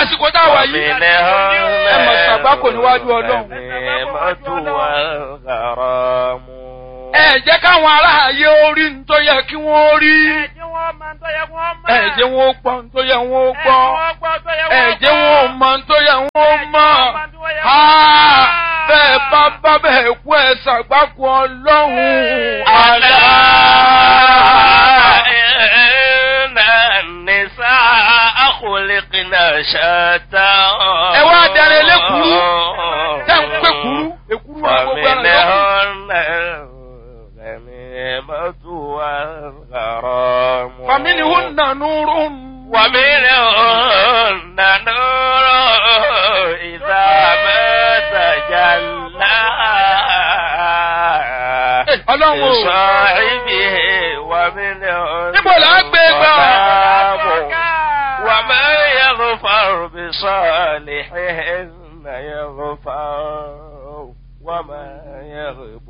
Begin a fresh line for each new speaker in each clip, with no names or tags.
àsìkò tá a wà yìí ẹ mọ̀ ṣàgbákò níwájú ọlọ́run. ẹ jẹ́ káwọn aráàyè orí ń tó yẹ kí wọ́n rí.
Ẹ̀jẹ̀ wọn máa ń tọ́yẹ kí wọ́n mọ̀.
ẹ jẹ́ wọn ó gbọ́ ń tó yẹ wọ́n ó gbọ́. ẹ jẹ́ wọn ó mọ̀ ń tó yẹ wọ́n ó mọ̀. Ha! bẹ́ẹ̀ bá bá bẹ́ẹ̀ kú ẹ ṣàgbákò ọlọ́run. àlá. ẹ wá darí elékuru tẹ́ ń pé kuru èkuru wa gbogbo ẹran lọ́kùn. فمنهن نور
ومنهن نور إذا ما تجلى
ọlọ́run o
لصاحبه ومنهن
níbo là á gbé gbà.
ظلام وما يغفر بصالحهن يغفر وما يغب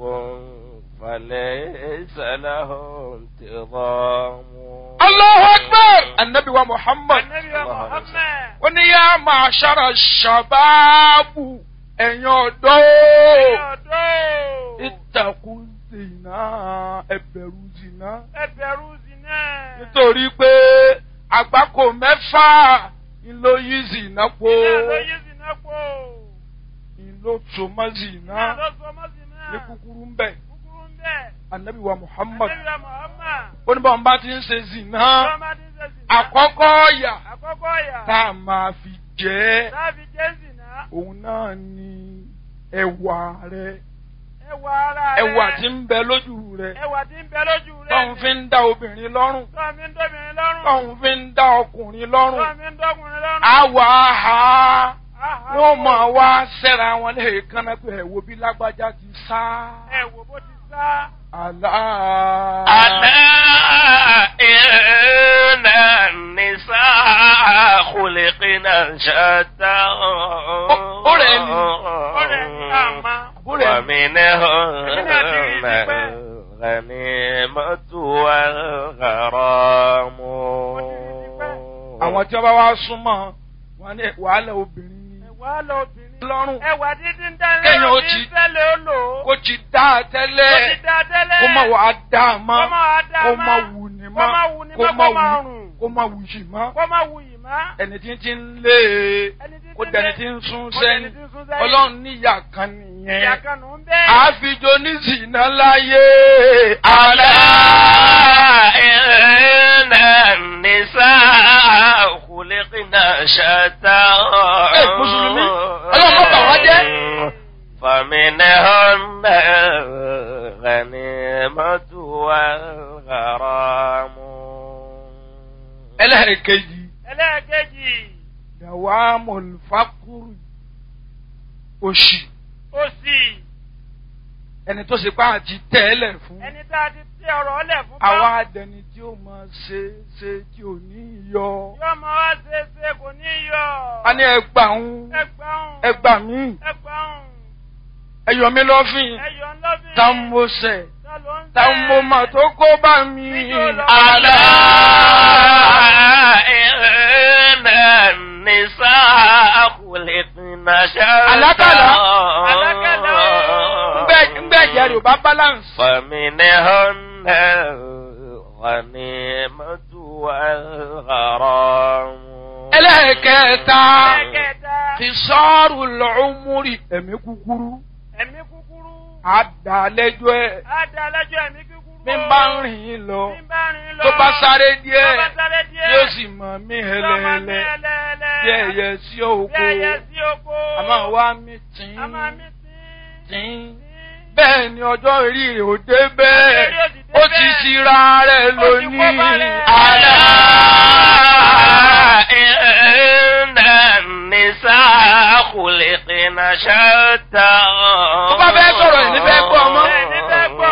فليس له انتظام
Allahu Akbar! Annabi wa Muhammad.
Ànábì wa Muhammad.
Ó ní yá máa ṣára ṣàbáàbù ẹ̀yin ọ̀dọ́.
Ọ̀dọ́.
Ìtàkùn zìnà ẹ̀bẹ̀rù zìnà.
Ẹbẹ̀rù zina.
Nítorí pé àgbákò mẹ́fà ló yí zìnà po.
Iná ló yí zina pò.
Ìlò tòmọ́ zìnà
Iná ló sọ mọ́ zina.
ní kúkúrú ń bẹ̀.
Kúkúrú ń bẹ̀.
Annabi wa Muhammad.
Ànábì wa Muhammad.
Ó ní báwọn bá ti ń ṣe zìnà.
Tọ́mọdé ṣe zina.
Àkọ́kọ́ ọ̀yà
Àkọ́kọ́ ọ̀yà.
tá a máa fi jẹ́
Láàbí jẹ́ zina.
òun náà ni ẹwà rẹ
Ẹwà ara rẹ̀.
ẹwà tí ń bẹ lójú rẹ
Ẹwà tí ń bẹ lójú rẹ̀.
tóun fi ń dá obìnrin lọ́rùn
Tọ́ mi ń dóbìnrin lọ́rùn.
tóun fi ń dá ọkùnrin lọ́rùn
Tọ́ mi ń dọ́kùnrin lọ́rùn.
àwọ̀ àhà
Áhà.
wọ́n máa wá sẹ́ra wọn lẹ́ẹ̀kan náà pé ẹ̀wò bí lágbájá ti sá
Ẹ wò bó ti sá.
àlá.
ألا إن النساء خلقنا شتى
أولئك.
Ọ̀rẹ́ ní àmà.
ومنهن الغنيمة والغرام
àwọn tí wọ́n bá wá súnmọ́ wọn ní wàhálà obìnrin ni
Ẹ̀wà lọ obìnrin.
lọ́rùn
Ẹ̀wà dídí ń dání
Kéèyàn ó
lọ́rùn
ti-
ní tẹ́lẹ̀ ó lò ó.
kó ti dá a
Ó
tẹ́lẹ̀
ti dá tẹ́lẹ̀.
kó má wàá dá a mọ́
Kó má wàá dá a
kó
mọ́.
má wù ní
Kó má
mọ́
wù ní
kó
mọ́,
má
kó má
wù
rùn.
kó má wù yìí mọ́
Kó má wù yìí má.
ẹni tí tí ń lé e
Ẹni tí
kó
ti
dẹni
lé-
tí ń sún
kó
sẹ́yìn
dẹni tí ń sún sẹ́yìn.
ọlọ́run níyà kan
Ìyá
nìyẹn
kan nù ń bẹ́ẹ̀.
àfijọ́ oníṣìná láyé
ألا
àlá
إن النساء خلقنا شتى
Eh, Mùsùlùmí, Ọlọ́run má bà wá jẹ́.
فمنهن الغنيمة والغرام
ẹlẹ́ẹ̀kejì
Ẹlẹ́ẹ̀kejì.
dàwa mọ̀lùfákùrù òṣì
Òsì.
ẹni tó ṣe pá àti tẹ́lẹ̀ fún
Ẹni tá a ti tẹ ọ̀rọ̀ ọlẹ̀ fún bá.
àwa adẹni tí ó máa ṣe ṣe tí ò ní yọ
Yóò mọ wá ṣe é ṣe kò ní yọ.
a ní ẹgbà ń
Ẹgbàún.
ẹgbà mí
Ẹgbàún.
ẹyọ mi lọ́fìn
Ẹyọ ńlọ́bìn.
tá ń mo sẹ̀
Ta ló ń
tá ń mo mà tó kó bá mi.
ألا إن النساء خلقنا شتى
Àlákàlà.
Àlákàlà.
ngbẹ ngbẹ jẹ rẹ o bá balance.
فمنهن الغنيمة والغرام
ẹlẹ́ẹ̀kẹta
Ẹ̀kẹta.
ti sọ́ọ̀rù lọ́ọ́múrì ẹ̀mí kúkúrú
Ẹ̀mí kúkúrú.
àdàlẹ́jọ́ ẹ̀
Á da alájọ ẹ̀mí kúkúrú.
mi bá ń rìn yín lọ
Bí n bá rìn lọ.
tó bá sáré
Tó
díẹ̀
bá sáré díẹ̀.
yóò sì mọ̀ mí
Yóò máa mí
hẹlẹ́hẹlẹ́
ẹlẹ́ẹ̀lẹ́.
bí ẹyẹ sí òkú
Bí ẹyẹ sí oko.
àmọ́ wá mi tìǹ
A máa mí sí.
tìǹ bẹ́ẹ̀ ni ọjọ́ orí rẹ̀ ò dé bẹ́ẹ̀
Ọjọ́ orí ò sì dé
ó ti
bẹ́ẹ̀.
ṣira rẹ̀
Ó ti kó
lónìí
balẹ̀.
àlá.
إن النساء خلقنا شتى
Tó bá fẹ́ sọ̀rọ̀ ẹ̀ ní fẹ́ gbọ́ ọmọ.
Ẹ̀ ní fẹ́ gbọ́.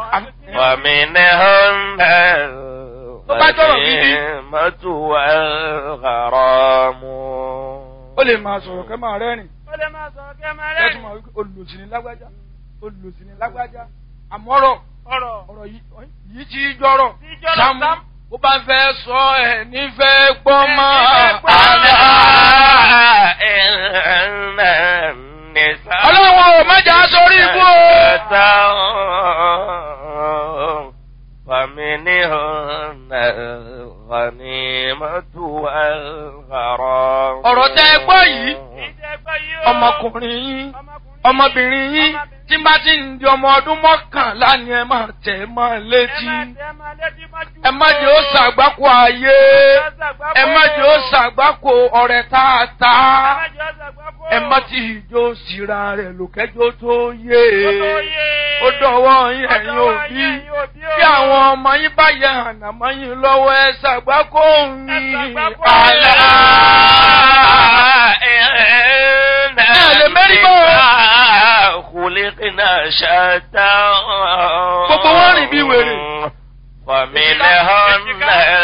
ومنهن
Tó bá sọ̀rọ̀ gidi.
الغنيمة والغرام
ó lè máa sọ̀rọ̀ kẹ́ máa rẹ́rìn
Ó lè máa sọ̀rọ̀ kí ẹ máa
kẹ́tù
rẹ́rìn.
máa wípé olùsìn ní lágbájá olùsìn ní lágbájá àmọ́rọ̀
Ọ̀rọ̀.
ọ̀rọ̀ yìí yìí ti jọ̀rọ̀
Tí jọ̀rọ̀
Sámú
Sámú.
ó bá fẹ́ sọ ẹ̀ nífẹ̀ẹ́ gbọ́ mọ́
Ẹ̀ nífẹ̀ẹ́ gbọ́.
àlá.
الغنيمة والغرام
ọ̀rọ̀ tẹ́ ẹ gbọ́ yìí
ìjẹgbẹ́ yìí ó.
ọmọkùnrin yín
ọmọkùnrin
ọmọbìnrin yín tí bá ti ń di ọmọ ọdún mọ́kànlá ni ẹ máa tẹ̀ ẹ́ mọ́ létí
ẹ máa tẹ́ ẹ máa létí mọ́jú.
ẹ má jẹ́ ó ṣàgbákò ayé ẹ má jẹ́ ó ṣàgbákò ọ̀rẹ́ tààtà ẹ má ti ìjó síra rẹ̀ lòkẹ́jọ́ tó yé ó dọ̀wọ́ yín ẹ̀yin òbí bí àwọn ọmọ yín bá yẹ ànàmọ́ yín lọ́wọ́ ẹ ṣàgbákò yín àlá. lè mérí bọ́.
خلقنا شتى
Gbogbo wọn rìn bí wèrè.
ومنهن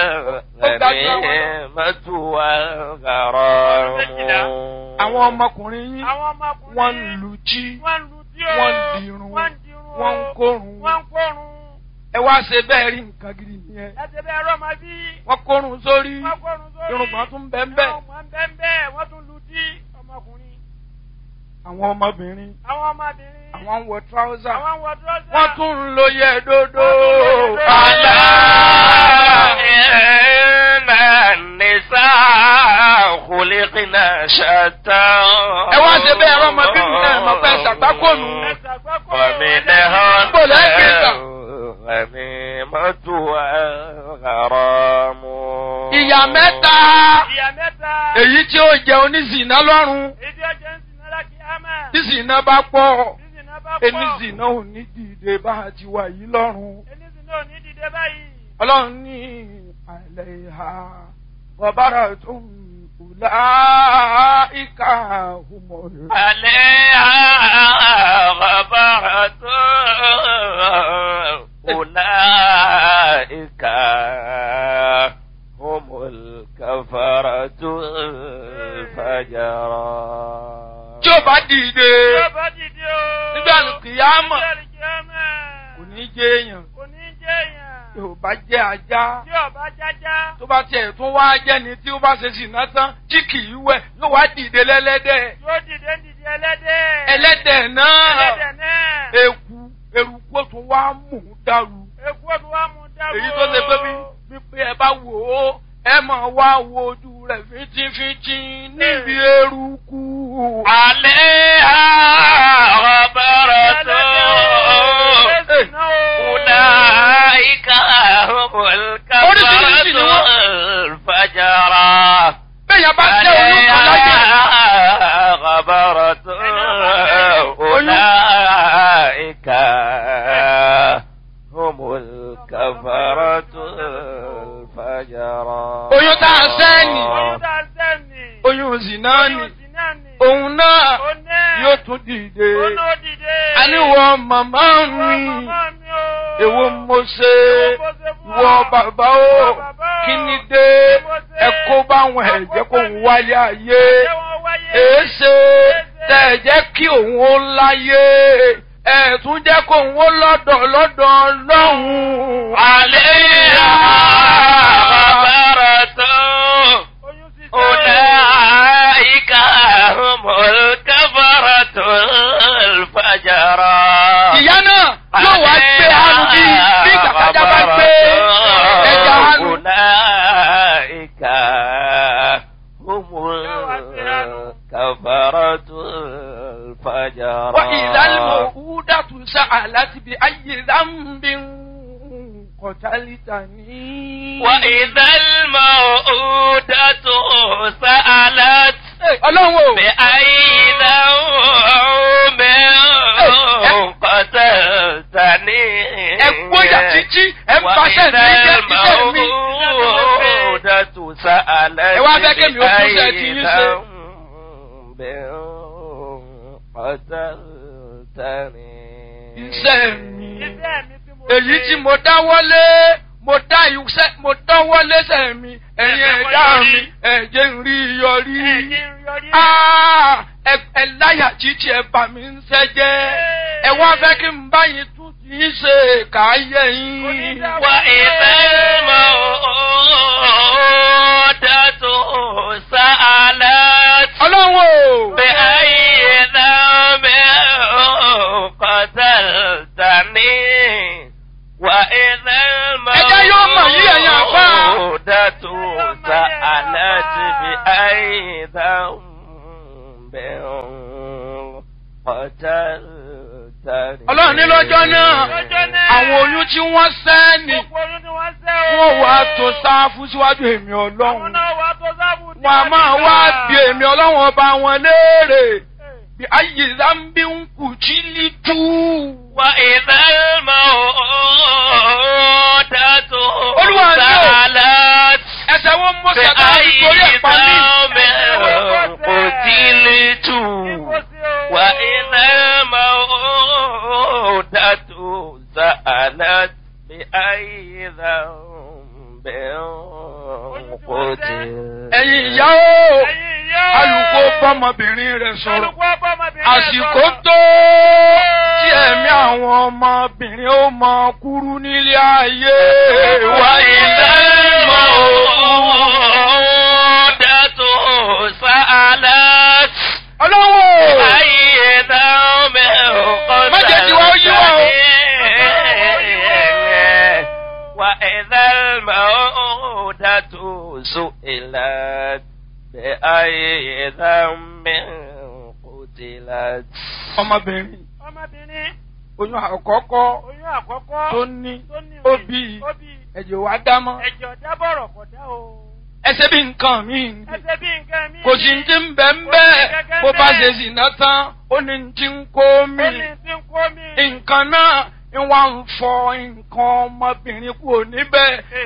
الغنيمة والغرام
àwọn ọmọkùnrin yín
àwọn ọmọkùnrin
wọ́n ń lu jí
wọ́n ń lu tí o.
wọ́n ń dirun
wọ́n ń dirun o.
wọ́n ń kórun
wọ́n ń kórun.
ẹ wá ṣe bẹ́ẹ̀ rí nǹkan gidi nìyẹn
ẹ ti bẹ́ẹ̀ rọ́mọ bí.
wọ́n kórun sórí
wọ́n kórun sórí.
irùngbọ̀n tún bẹ́ẹ̀ bẹ́ẹ̀
irùngbọ̀n bẹ́ẹ̀ bẹ́ẹ̀ wọ́n tún lu tí ọmọkùnrin.
àwọn ọmọbìnrin
àwọn ọmọbìnrin.
àwọn ń wọ tíráúsà
àwọn ń wọ dúrọ́sà.
wọ́n tún ń lo yẹ dodo
Wọ́n tún ń lo yẹ dodo.
àlá.
إن النساء خلقنا شتى
ẹ wá ṣe bẹ́ẹ̀ rọ́mọbìnrin náà mọ̀ pé ṣàgbákònù
ẹ ṣàgbákò.
ومنهن
Bó lẹ́ gbé gbà?
الغنيمة والغرام
ìyá mẹ́ta
ìyá mẹ́ta.
èyí tí ó jẹ oníṣìná lọ́rùn
ìdí ọjọ́ ń sin náírà kí á mẹ́.
tí ṣìná bá pọ̀
sísìn náà bá pọ̀.
eníṣìná ò ní dìde bá a ti wà yìí lọ́rùn.
Enísìn náà ò ní dìde báyìí.
ọlọ́run ní àìlẹ̀ ìhà bọ̀bára tó ń kùlá ìka òmòrò.
عليها غبرة أولئك هم الكفرة الفجرة
tí ó bá dìde
Tí ó bá dìde o.
nígbà kìyàmọ̀
Nígbà kìyàmọ̀.
kò ní jẹ́ èèyàn
Kò ní jẹ́ èèyàn.
tí ò bá jẹ́ ajá
Tí ọba jájá.
tó bá tiẹ̀ tún wá jẹ́ ni tí ó bá ṣe sìnà tán tí kì í wẹ̀ yóò wá dìde lẹ́lẹ́dẹ̀
Yóò dìde ń dìde ẹlẹ́dẹ̀.
ẹlẹ́dẹ̀ náà
Ẹlẹ́dẹ̀ náà.
eku eruku ó tún wá mú un dàrú
Èkú ọdún wa mú dáwọ́.
èyí tó ṣe pé bí wípé ẹ bá wò ó ẹ máa wá wo ojú rẹ̀ fíntífíntí níbi eruku.
عليها غبرة أولئك هم الكفرة الفجرة
bẹ́ẹ̀ bá jẹ́ olúkọ láyé
عليها غبرة أولئك هم الكفرة الفجرة
oyún tá a sẹ́ni
Oyún tá a sẹ́ni.
oyún zina ni
Oyún sì náà ni.
òun náà
Ó náà.
yóò tún dìde
Ó náà dìde.
àníwọ̀ màmá
Ìwọ
mi
màmá mi o.
èwo mo ṣe ìwọ bàbá o kí ni dé ẹ kó báwọn ẹ̀jẹ̀ kó ń wálé ayé
Ṣé wọ́n wáyé?
èéṣe tẹ̀ ẹ̀ jẹ́ kí òun ó láyé ẹ̀ tún jẹ́ kó òun ó lọ́dọ̀ lọ́dọ̀ lọ́hùn-ún.
عليها غبرة
Oyún sì
أولئك هم الكفرة الفجرة
ìyá náà yóò wá gbé hanu bí bí kàkàjà bá gbé ẹja hanu.
أولئك هم الكفرة الفجرة
وإذا الموءودة سألت بأي ذنب قتلتني
وإذا الموءودة سألت
ọlọ́run o
بأي ذنب قتلتني
ẹ gbóyà títí ẹ ń paṣẹ mi jẹ iṣẹ́ mi.
الموءودة سألت
Ẹ wá fẹ́ kémi ó tún ṣe ti yín ṣe.
بذنب قتلتني
iṣẹ́ mi
Iṣẹ́ mi tí mo
èyí
ṣe.
tí mo dáwọ́lé mo dá iṣẹ́ mo dáwọ́lé sẹ́ mi ẹ̀yin ẹ̀dá mi ẹ̀jẹ̀ ń rí yọrí.
Ẹ̀jẹ̀ ń yọrí.
Ah, ẹ ẹ láyà títí ẹ bà mí ń sẹ́jẹ́ ẹ wá fẹ́ kí n bá yín tún ti ń ṣe káyé yín.
وإذا الموءودة سألت
ọlọ́run o.
بأي ذنب قتلتني وإذا
Ẹjẹ́ yóò mọ̀ yí ẹ̀yin àfáà.
الموءودة
ọlọ́run ní lọ́jọ́ náà
Lọ́jọ́ náà.
àwọn oyún tí wọ́n sẹ́ ni
Gbogbo oyún ni wọ́n sẹ́ o.
wọ́n wá tó sáfù síwájú èmi
Àwọn
ọlọ́run
náà wá tó sábù ní
wọn a máa wá bí èmi ọlọ́run ọba wọn léèrè bí ayé zambi ń kù jí lítú.
وإذا الموءودة
Olúwa ni o.
سألت
ẹsẹ̀ wọn mọ sàtà
بأي
nítorí ẹ̀pá mi.
ذنب قتلت وإذا الموءودة سألت بأي ذنب قتلت
ẹ̀yin ìyá o alùpùpù bọ́mọbìnrin rẹ̀ sọ̀rọ̀ àsìkò tó tí ẹ̀mí àwọn ọmọbìnrin ó mọ kúrú nílé ayé wa
وإذا الموءودة سألت
ọlọ́wọ́
أي ذنب
Má jẹ́ kí wọ́n yí wọ́n o.
قتلت وإذا الموءودة سئلت بأي ذنب قتلت
ọmọbìnrin
Ọmọbìnrin
oyún àkọ́kọ́
oyún àkọ́kọ́
tó ní
tó ní
ó
rè,
bí
ó bí
ẹ̀jẹ̀ wá dámọ́
ẹ̀jọ̀ dábọ̀rọ̀ kọ̀ dá o.
ẹsẹ̀ bí nǹkan mi
Ẹsẹ̀ bí nǹkan mi.
kò sí ti ń bẹ̀ ń bẹ́ẹ̀ bó bá ṣe sì ná tán ó ní ti ń kó mi
Ó ní tí ń kó mi.
nǹkan náà ń wá ń fọ nǹkan ọmọbìnrin kúrò níbẹ̀